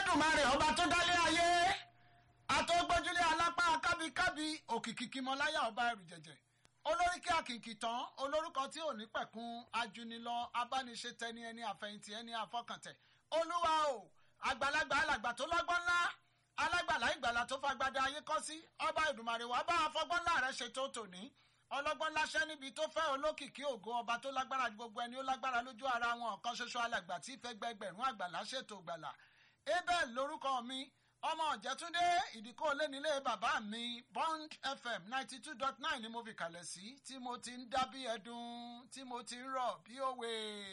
elédùnmarè ọba tó dálé ayé àtọ́gbójúlé alápá kábíkábí òkìkí kímọláyà ọba ẹrù jẹjẹ olóríkì àkìkì tán olórúkọ tí ò ní pẹ̀kun ajunilọ abániṣe tẹni ẹni àfẹ̀yìntì ẹni àfọkàntẹ̀ olúwa o àgbàlagbà alàgbà tó lọ́gbọ́n ńlá alágbàlá ìgbàlà tó fagbada ayé kọ́ sí ọba ìdùmarè wàá bá afọgbọ́n ńlá rẹ̀ ṣètò tòní ọlọ́gbọ́n láṣẹ́ níbi tó fẹ́ olókìkí ògo ọba tó lágbára ju gbogbo ẹni ó lágbára lójú ara wọn ọ̀kan ṣoṣo alàgbà tí ìfẹ́ gbẹgbẹ̀rún àgbàlá ṣètò gbàlà abel lórúkọ mi ọmọ ọ̀jẹ̀túndé ìdíkọ́ lẹ́nilé bàbá mi bond fm ninety two dot nine ni mo fi kalẹ̀ sí tí mo ti ń dá bí ẹdun tí mo ti ń rọ̀ bí òwe.